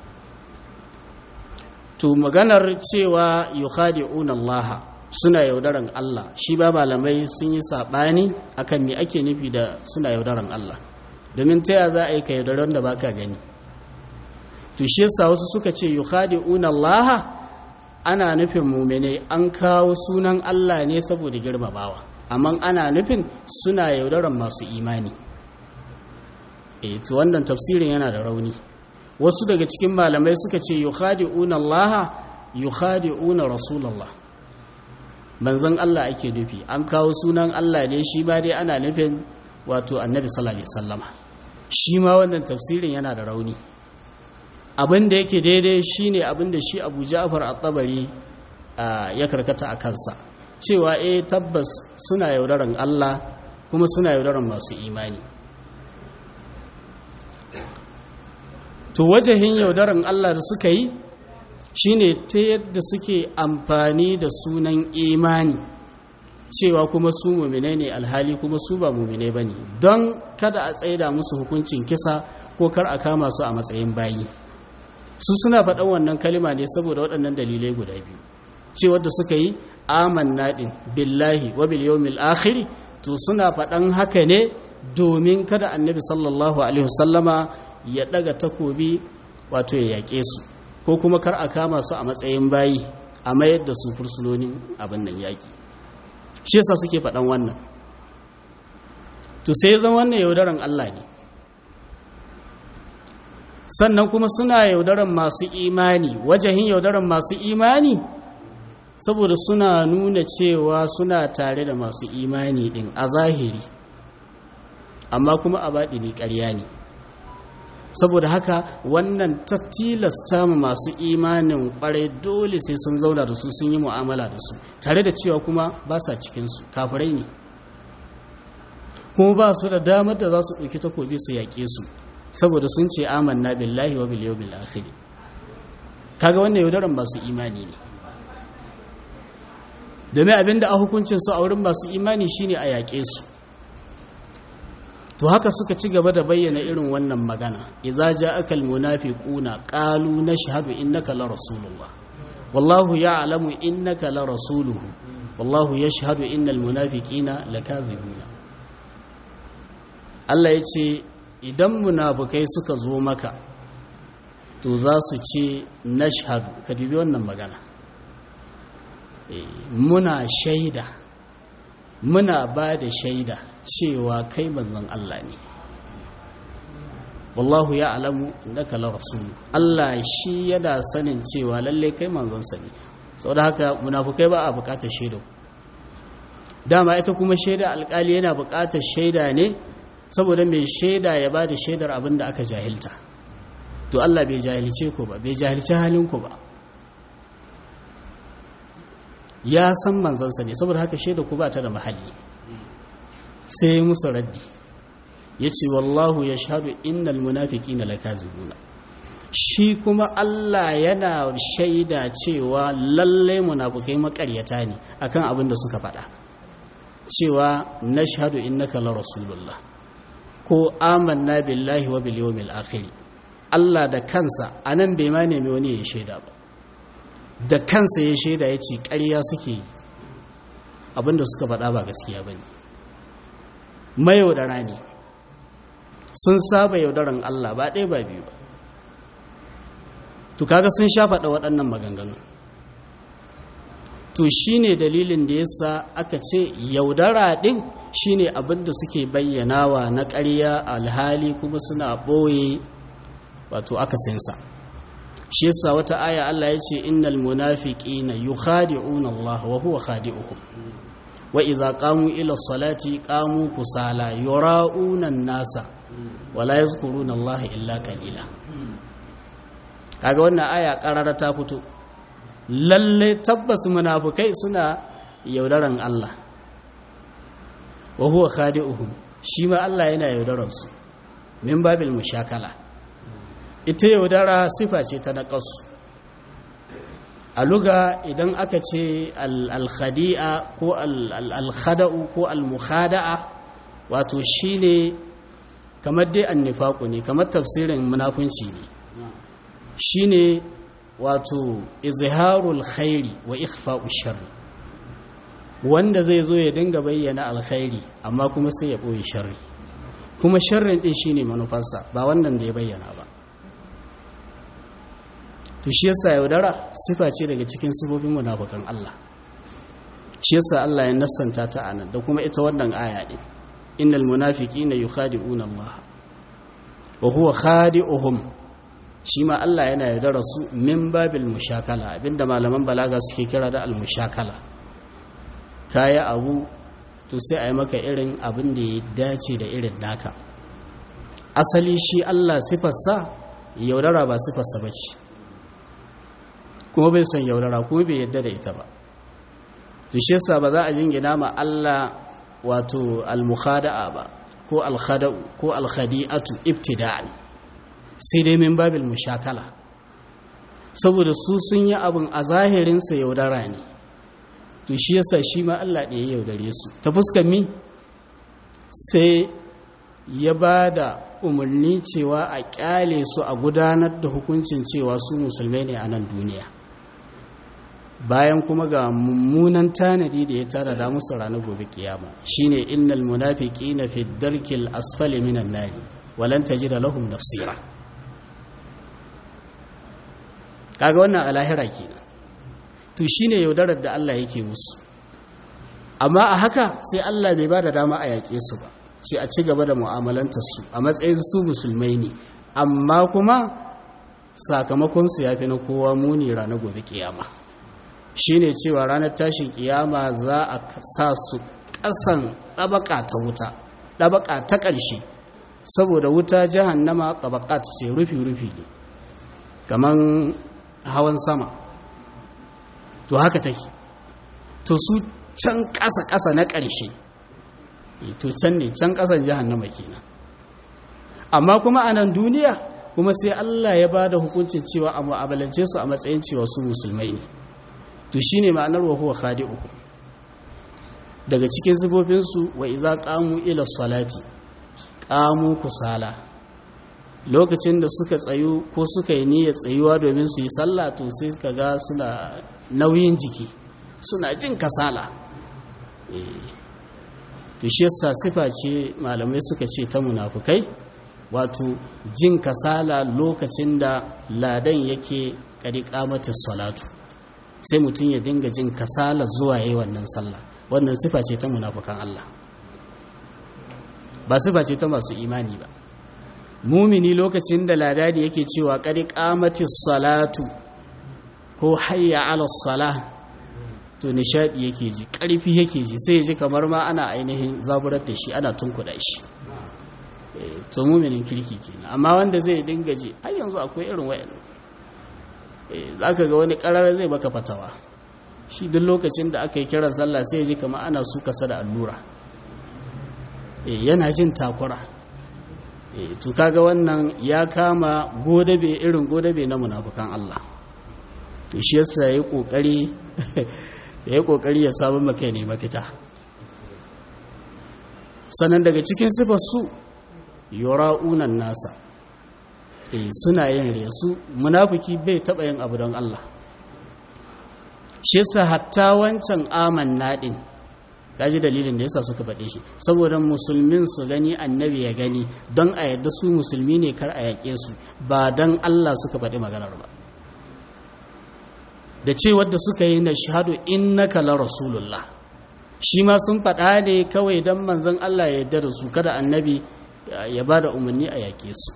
to maganar cewa yukhadi'una Allah suna yaudaran Allah shi ba malamai sun yi sabani akan me ake nufi da suna yaudaran Allah domin ta ya za a yi ka yaudaran da baka gani to shi yasa wasu suka ce yukhadi'una Allah ana nufin mumene an kawo sunan Allah ne saboda girmamawa amma ana nufin suna yaudaran masu imani eh to wannan tafsirin yana da rauni wasu daga cikin malamai suka ce yukhadi'una Allah yukhadi'una rasulullah manzon Allah ake nufi an kawo sunan Allah ne shi ba dai ana nufin wato annabi sallallahu alaihi wasallama shi ma wannan tafsirin yana da rauni abin da yake daidai shine abin da shi Abu Ja'far at-Tabari ya karkata a kansa cewa eh tabbas suna yaudaran Allah kuma suna yaudaran masu imani to wajahin yaudaran Allah da suka yi shine ta yadda suke amfani da sunan imani cewa kuma su mumine ne alhali kuma su ba mumine ba ne don kada a tsaida musu hukuncin kisa ko kar a kama su a matsayin bayi su suna faɗan wannan kalima ne saboda waɗannan dalilai guda biyu cewa da suka yi amanna din billahi wa bil yawmil akhir to suna faɗan haka ne domin kada annabi sallallahu alaihi wasallama ya daga takobi wato ya yaƙe su ko kuma kar a kama su a matsayin bayi a mayar da su fursunonin abin nan yaƙi shi yasa suke faɗan wannan to sai zan wannan yaudaran Allah ne sannan kuma suna yaudaran masu imani wajahin yaudaran masu imani saboda suna nuna cewa suna tare da masu imani din a zahiri amma kuma a baɗi ne ƙarya ne saboda haka wannan ta tilasta mu masu imanin ƙwarai dole sai sun zauna da su sun yi mu'amala da su tare da cewa kuma ba sa cikinsu kafirai ne kuma ba su da damar da za su ɗauki takobi su yaƙe su saboda sun ce amanna billahi wa bil yawmil akhir kaga wannan yaudaran masu imani ne domin abinda a hukuncin su a wurin masu imani shine a yaƙe su to haka suka ci gaba da bayyana irin wannan magana idza ja'aka almunafiquna qalu nashhadu innaka la rasulullah wallahu ya'lamu innaka la rasuluhu wallahu yashhadu innal munafiqina lakazibuna Allah yace idan munafukai suka zo maka to za su ce nashhadu ka dubi wannan magana muna shaida muna ba da shaida cewa kai manzon Allah ne wallahu ya alamu innaka la rasul Allah shi yana sanin cewa lalle kai manzon sa ne saboda haka munafukai ba a bukatar shaida dama ita kuma shaida alkali yana bukatar shaida ne saboda mai shaida ya bada shaidar abin da aka jahilta to Allah bai jahilce ku ba bai jahilci halin ku ba ya san manzansa ne saboda haka shaida ku ba ta da mahalli sai musu raddi ya ce wallahu ya shaɗu innal munafiki na lakazibuna shi kuma Allah yana shaida cewa lallai munafukai makaryata ne akan abin da suka faɗa cewa nashhadu innaka la rasulullah ko amanna billahi wa bil yawmil akhir Allah da kansa anan bai ma nemi wani ya shaida ba da kansa ya shaida ya ce ƙarya suke yi abinda suka faɗa ba gaskiya ba ne mayaudara ne sun saba yaudaran Allah ba ɗaya ba biyu ba to kaga sun sha faɗa waɗannan maganganu to shine dalilin da yasa aka ce yaudara ɗin shine abinda suke bayyanawa na ƙarya alhali kuma suna ɓoye wato akasinsa shi yasa wata aya Allah ya ce innal munafiqina yukhadi'una Allah wa huwa khadi'uhum wa idza qamu ila salati qamu kusala yura'una an-nasa wa la yadhkuruna Allah illa qalila kaga wannan aya karara ta fito lalle tabbas munafikai suna yaudaran Allah wa huwa khadi'uhum shi ma Allah yana yaudaran su min babil mushakala ita yaudara sifa ce ta naƙasu a luga idan aka ce al-khadi'a ko al-khada'u ko al-mukhada'a wato shine kamar dai annifaku ne kamar tafsirin munafunci ne shine wato izharul khairi wa ikhfa'u sharri wanda zai zo ya dinga bayyana alkhairi amma kuma sai ya boye sharri kuma sharrin din shine manufarsa ba wannan da ya bayyana ba to shi yasa yaudara sifa ce daga cikin sifofin munafikan Allah shi yasa Allah ya nassanta ta anan da kuma ita wannan aya din innal munafiqina yukhadi'una Allah wa huwa khadi'uhum shi ma Allah yana yaudara su min babil mushakala abinda malaman balaga suke kira da al mushakala kaya abu to sai a yi maka irin abin da ya dace da irin naka asali shi Allah sifarsa yaudara ba sifarsa bace kuma bai son yaudara kuma bai yadda da ita ba to shi yasa ba za a jingina ma Allah wato al-mukhada'a ba ko al-khada'u ko al-khadi'atu ibtida'an sai dai min babil mushakala saboda su sun yi abin a zahirin sa yaudara ne to shi yasa shi ma Allah ne ya yaudare su ta fuskar mi sai ya ba da umarni cewa a kyale su a gudanar da hukuncin cewa su musulmai ne a nan duniya bayan kuma ga mummunan tanadi da ya tara da musu ranar gobe kiyama shine innal munafiqina fi darkil asfali minan nari walan tajida lahum nasira kaga wannan alahira kenan to shine yaudarar da Allah yake musu amma a haka sai Allah bai bada dama a yaƙe su ba sai a ci gaba da mu'amalantar su a matsayin su musulmai ne amma kuma sakamakon su yafi na kowa muni ranar gobe kiyama shine cewa ranar tashin kiyama za a sa su ƙasan ɗabaka ta wuta ɗabaka ta ƙarshe saboda wuta jahannama ɗabaka ta ce rufi-rufi ne kamar hawan sama to haka take to su can ƙasa-ƙasa na ƙarshe to can ne can ƙasan jahannama kenan amma kuma a nan duniya kuma sai Allah ya ba da hukuncin cewa a mu'amalance su a matsayin cewa su musulmai ne to shine ma'anar wa huwa khadi'u daga cikin sifofinsu wa idza qamu ila salati qamu kusala lokacin da suka tsayu ko suka yi niyyar tsayuwa domin su yi sallah to sai ka ga suna nauyin jiki suna jin kasala to shi yasa sifa ce malamai suka ce ta munafukai wato jin kasala lokacin da ladan yake kadi kamatar salatu sai mutum ya dinga jin kasala zuwa yi wannan sallah wannan sifa ce ta munafukan Allah ba sifa ce ta masu imani ba mumini lokacin da ladadi yake cewa kadi kamatar salatu ko hayya ala salah to nishadi yake ji karfi yake ji sai ya ji kamar ma ana ainihin zaburar da shi ana tunkuda shi to muminin kirki kenan amma wanda zai dinga ji har yanzu akwai irin wayannan za ka ga wani karar zai baka fatawa shi duk lokacin da aka yi kiran sallah sai ya ji kamar ana su kasa da allura yana jin takura to kaga wannan ya kama godabe irin godabe na munafukan Allah shi yasa yayi kokari da ya kokari ya samu maka ne mafita sannan daga cikin sifar su yura'unan nasa eh suna yin resu munafiki bai taba yin abu don Allah shi yasa hatta wancan amanna din kaji dalilin da yasa suka faɗe shi saboda musulmin su gani annabi ya gani don a yadda su musulmi ne kar a yaƙe su ba don Allah suka faɗi maganar ba da ce wadda suka yi na shahadu innaka la rasulullah shi ma sun faɗa ne kawai don manzon Allah ya yarda da su kada annabi ya ba da umarni a yaƙe su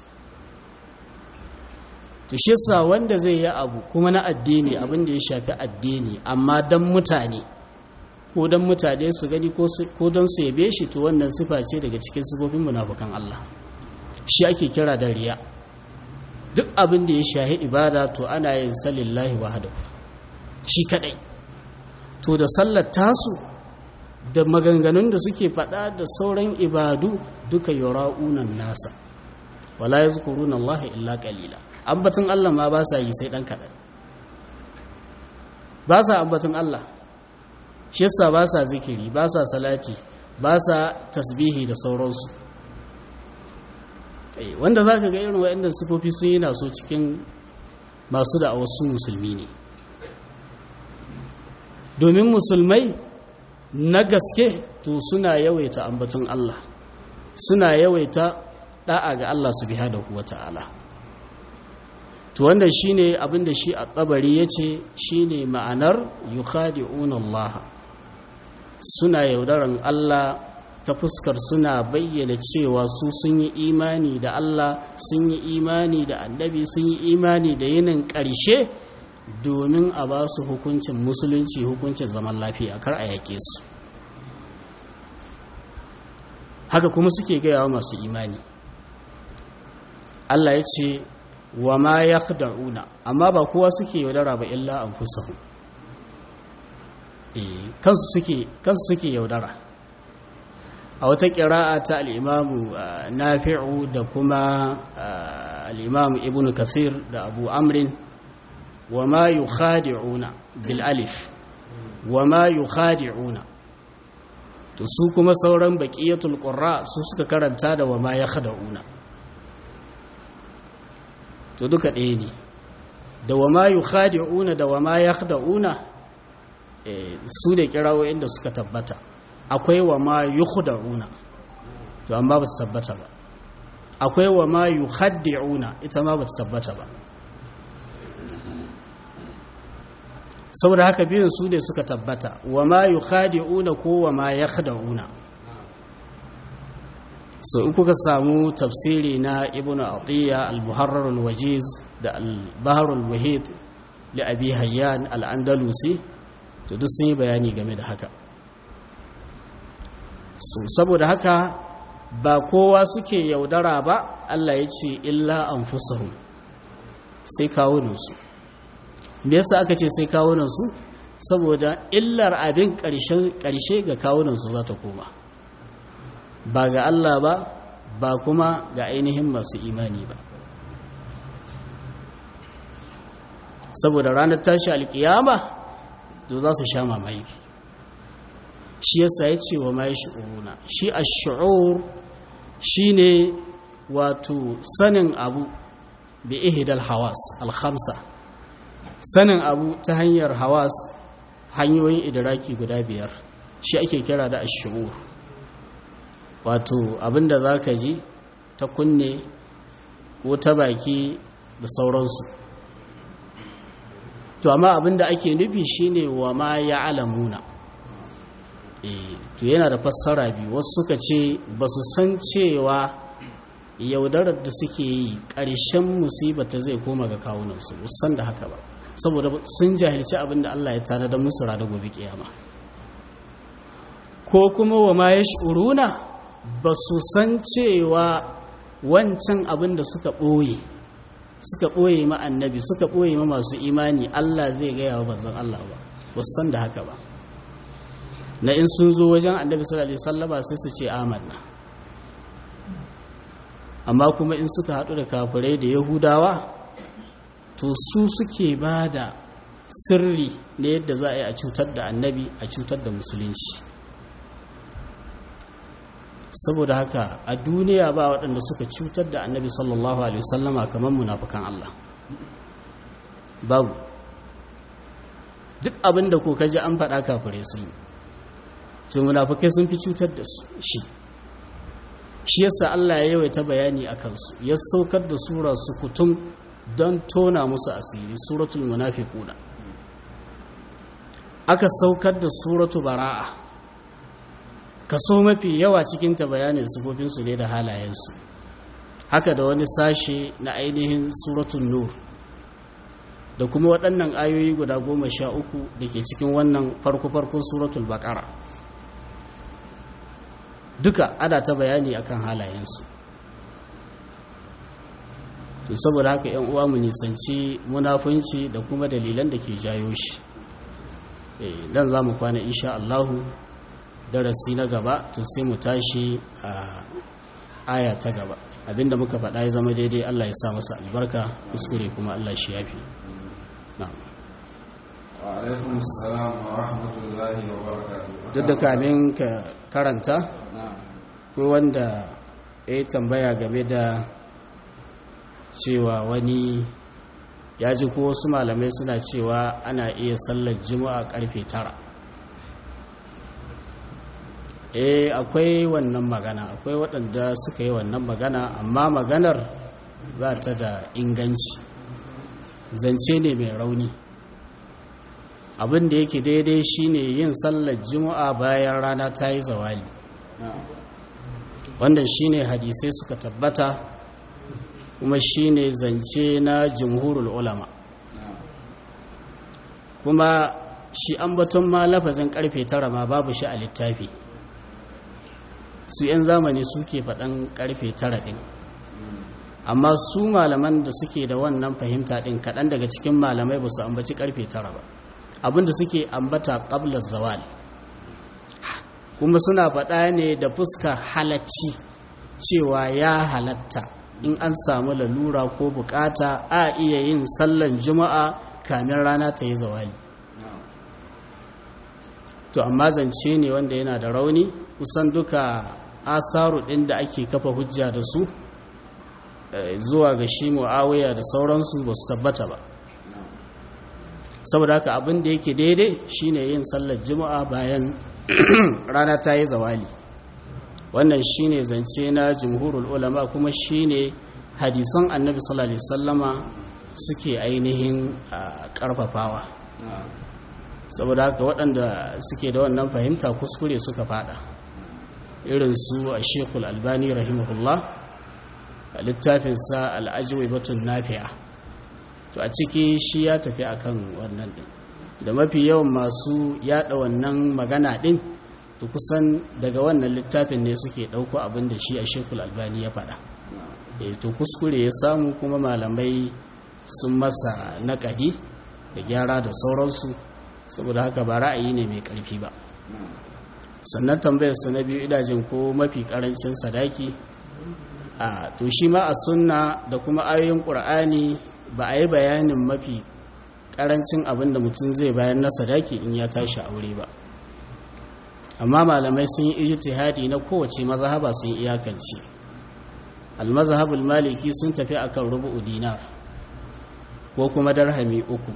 to shi yasa wanda zai yi abu kuma na addini abin da ya shafi addini amma don mutane ko don mutane su gani ko don su yabe shi to wannan sifa ce daga cikin sifofin munafukan Allah shi ake kira da riya duk abin da ya shahi ibada to ana yin salillahi wahdahu shi kadai to da sallar tasu da maganganun da suke faɗa da sauran ibadu duka yura'unan nasa wala yazkuruna Allah illa qalila ambaton Allah ma ba sa yi sai dan kadan ba sa ambaton Allah shi yasa ba sa zikiri ba sa salati ba sa tasbihi da sauransu wanda za ka ga irin waɗanda sufofi sun yi naso cikin masu da wasu musulmi ne domin musulmai na gaske to suna yawaita ambaton Allah suna yawaita da'a ga Allah subhanahu wata'ala to wanda shine abinda shi a tsabari yace shine ma'anar yukhadi'una Allah suna yaudaran Allah ta fuskar suna bayyana cewa su sun yi imani da Allah sun yi imani da annabi sun yi imani da yinin ƙarshe domin a ba su hukuncin musulunci hukuncin zaman lafiya kar a yake su haka kuma suke gaya wa masu imani Allah ya ce wa ma ya amma ba kowa suke yaudara ba illa an kusa kansu suke yaudara a wata ƙira'a ta al'imamu nafi'u da kuma al'imamu ibn kasir da abu amrin wa ma yi khadi'una bil alif wa ma yi khadi'una to su kuma sauran baƙiyatul ƙurra su suka karanta da wa ma ya khada'una to duka ɗaya ne da wa ma yi khadi'una da wa ma ya khada'una su da kirawoyin da suka tabbata akwai wa ma yukhda'una to amma ba ta tabbata ba akwai wa ma yukhaddi'una ita ma ba ta tabbata ba saboda haka biyun su ne suka tabbata wa ma yukhadi'una ko wa ma yakhda'una so in kuka samu tafsiri na ibnu atiya al-muharrar al-wajiz da al-bahr al-muhit li abi hayyan al-andalusi to duk sun yi bayani game da haka so saboda haka ba kowa suke yaudara ba Allah ya ce illa anfusahum sai kawunansu me yasa aka ce sai kawunansu saboda illar abin ƙarshe ga kawunansu za ta koma ba ga Allah ba ba kuma ga ainihin masu imani ba saboda ranar tashi alkiyama to za su sha mamaki shi yasa ya ce wa mai shi'uruna shi a shi'ur shi ne wato sanin abu bi ihidal hawas alhamsa sanin abu ta hanyar hawas hanyoyin idiraki guda biyar shi ake kira da ashi'ur wato abinda za ka ji ta kunne ko ta baki da sauransu to amma abinda ake nufi shine wa ma ya alamuna to yana da fassara biyu wasu suka ce ba su san cewa yaudarar da suke yi ƙarshen musibata zai koma ga kawunansu san da haka ba saboda sun jahilci abin da Allah ya tana da musu rada gobe kiyama ko kuma wa ma ya shuruna ba su san cewa wancan abin da suka ɓoye suka ɓoye ma annabi suka ɓoye ma masu imani Allah zai gaya wa bazan Allah ba ba su san da haka ba na in sun zo wajen annabi sallallahu alaihi wasallama sai su ce amanna amma kuma in suka haɗu da kafirai da yahudawa to su suke ba da sirri na yadda za a yi a cutar da annabi a cutar da musulunci saboda haka a duniya ba waɗanda suka cutar da annabi sallallahu alaihi wasallama kamar munafukan Allah babu duk abin da ko kaji an faɗa kafirai sun yi to munafukai sun fi cutar da su shi shi yasa Allah ya yawaita bayani a kansu ya saukar da sura su kutum don tona musu asiri suratul munafiquna aka saukar da suratu bara'a kaso mafi yawa cikin ta bayanin sifofin su ne da halayensu haka da wani sashe na ainihin suratul nur da kuma waɗannan ayoyi guda goma sha uku da ke cikin wannan farko-farkon suratul baƙara duka ana ta bayani akan halayensu to saboda haka yan uwa mu nisanci munafunci da kuma dalilan da ke jayo shi dan za mu kwana insha Allahu darasi na gaba to sai mu tashi a aya ta gaba abinda muka faɗa ya zama daidai Allah ya sa masa albarka kuskure kuma Allah shi yafi na'am wa alaikum assalam wa rahmatullahi wa barakatuh duk da kamin ka karanta na'am ko wanda ya yi tambaya game da cewa wani ya ji ko wasu malamai suna cewa ana iya sallar juma'a karfe tara eh akwai wannan magana akwai waɗanda suka yi wannan magana amma maganar ba ta da inganci zance ne mai rauni abin da yake daidai shine yin sallar juma'a bayan rana ta yi zawali na'am wannan shine hadisai suka tabbata kuma shine zance na jumhurul ulama na'am kuma shi ambaton ma lafazin karfe tara ma babu shi a littafi su 'yan zamani suke faɗan karfe tara ɗin amma su malaman da suke da wannan fahimta ɗin kaɗan daga cikin malamai ba su ambaci karfe tara ba abinda suke ambata ƙablar zawal kuma suna faɗa ne da fuskar halacci cewa ya halatta in an samu lalura ko bukata a iya yin sallan juma'a kamin rana ta yi zawali na'am to amma zance ne wanda yana da rauni kusan duka asaru ɗin da ake kafa hujja da su eh, zuwa ga shi mu'awiya da sauransu ba su tabbata ba na'am saboda haka abin da yake daidai shine yin sallar juma'a bayan rana ta yi zawali wannan shine zance na jumhurul ulama kuma shine hadisan annabi sallallahu alaihi wasallama suke ainihin ah, karfafawa na'am saboda haka waɗanda suke da wannan fahimta kuskure suka fada irin su a shekul albani rahimahullah a littafinsa al'ajiwai batun nafi'a to a ciki shi ya tafi akan wannan ɗin da mafi yawan masu yada wannan magana ɗin to kusan daga wannan littafin ne suke ɗauko abin da shi a shekul albani ya faɗa e to kuskure ya samu kuma malamai sun masa naƙadi da gyara da sauransu saboda haka ba ra'ayi ne mai ƙarfi ba na'am sannan tambayar su na biyu idajin ko mafi ƙarancin sadaki a to shi ma a sunna da kuma ayoyin ƙur'ani ba a yi bayanin mafi ƙarancin abin da mutum zai bayan na sadaki in ya tashi aure ba amma malamai sun yi ijtihadi na kowace mazhaba sun iyakance al-mazhabul maliki sun tafi akan rubu'u dinar ko kuma darhami uku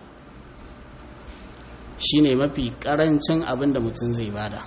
shine mafi karancin abin da mutum zai bada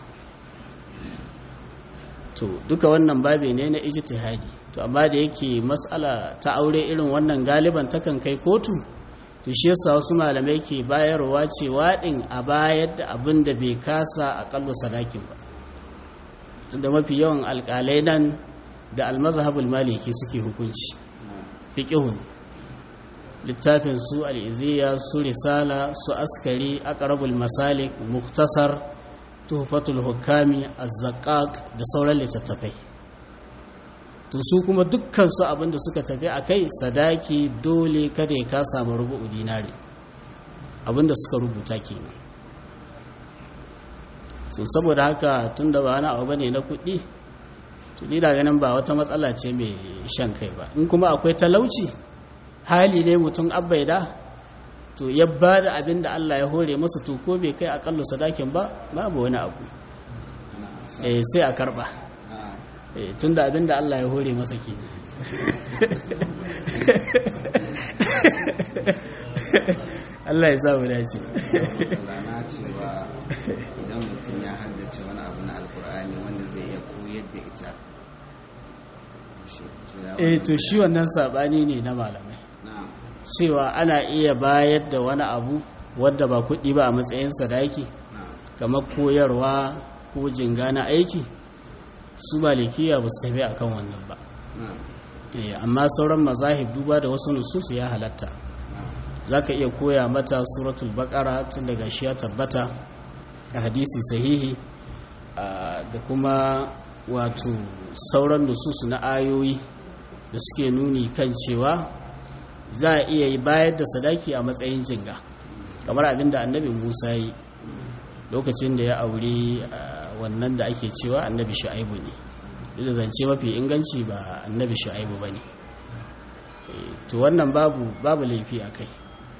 to duka wannan babe ne na ijtihadi to amma da yake matsala ta aure irin wannan galiban takan kai kotu to shi yasa wasu malamai ke bayarwa cewa din a bayar da abin da bai kasa akallu sadakin ba tunda mafi yawan alkalai nan da almazhabul maliki suke hukunci fiqhun littafin su al'iziya su risala su askari aqrabul masalik muktasar tuhfatul hukami az-zaqqaq da sauran littattafai to su kuma dukkan su abinda suka tafi akai sadaki dole kada ya ka samu rubu'u dinari abinda suka rubuta kenan so saboda haka tunda ba wani abu bane na kuɗi to ni da ganin ba wata matsala ce mai shan kai ba in kuma akwai talauci hali ne mutum abbaida to ya ba da abin da Allah ya hore masa to ko bai kai akallu sadakin ba babu wani abu eh sai a karba eh tunda abin da Allah ya hore masa ke Allah ya sa mu dace na cewa idan mutum ya haddace wani abu na alkur'ani wanda zai iya koyar da ita shi to ya eh to shi wannan sabani ne na malamai na'am cewa ana iya bayar da wani abu wadda ba kuɗi ba a matsayin sadaki na'am kamar koyarwa ko jinga na aiki su malikiya ba su tafi akan wannan ba na'am Eh, amma sauran mazahib duba da wasu nususu ya halatta na'am za ka iya koya mata suratul bakara tun daga shi ya tabbata a hadisi sahihi ah, da kuma wato sauran nususu na ayoyi da suke nuni kan cewa za a iya yi bayar da sadaki a matsayin jinga kamar abin da annabi musa yi lokacin da ya aure ah, wannan da ake cewa annabi shu'aibu ne duk da zance mafi inganci ba annabi shu'aibu ba ne to wannan babu babu laifi a kai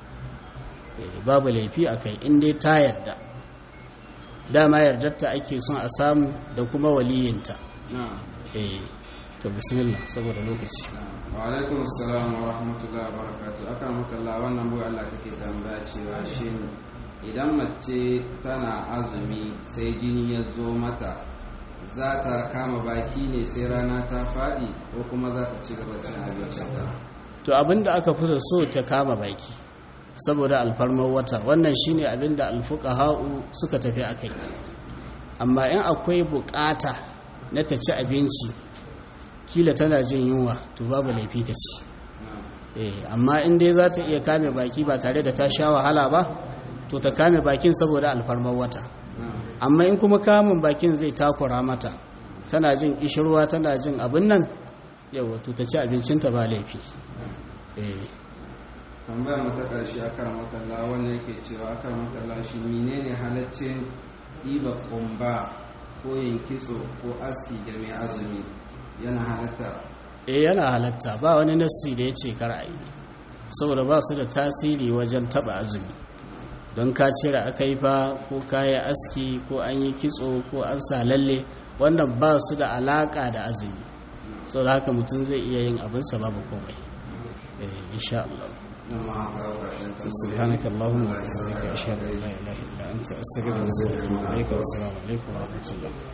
Eh, babu laifi a kai in dai ta yarda dama yardarta ake son a samu da kuma waliyinta na'am eh to bismillah saboda lokaci wa alaikum assalam wa rahmatullahi wa barakatuh akan makalla wannan buga Allah take tambaya cewa shin idan mace tana azumi sai jini ya zo mata za ta kama baki ne sai rana ta faɗi ko kuma za ta ci gaba cin abincinta to abinda aka fi so ta kama baki saboda alfarmar wata wannan shine abinda alfuqaha'u suka tafi akai amma in akwai bukata na ta ci abinci kila tana jin yunwa to babu laifi ta ci eh amma in dai za ta iya kame baki ba tare da ta sha wahala ba to ta kame bakin saboda alfarmar wata amma in kuma kamun bakin zai takura mata tana jin kishirwa tana jin abin nan yawa to ta ci abincinta ba laifi eh tambayar mu ta ƙarshe akan makalla wanda yake cewa akan makalla shi menene halaccin ɗiba kumba ko yin kitso ko aski ga mai azumi yana halatta eh yana halatta ba wani nassi da ya ce kar a yi saboda ba su da tasiri wajen taba azumi don ka cire aka yi fa ko ka yi aski ko an yi kitso ko an sa lalle wannan ba su da alaka da azumi saboda haka mutum zai iya yin abinsa babu komai eh insha Allah nan ma kawo ƙarshen سبحانك اللهم وبحمدك أشهد أن لا إله إلا أنت أستغفرك وأتوب إليك والسلام عليكم ورحمة الله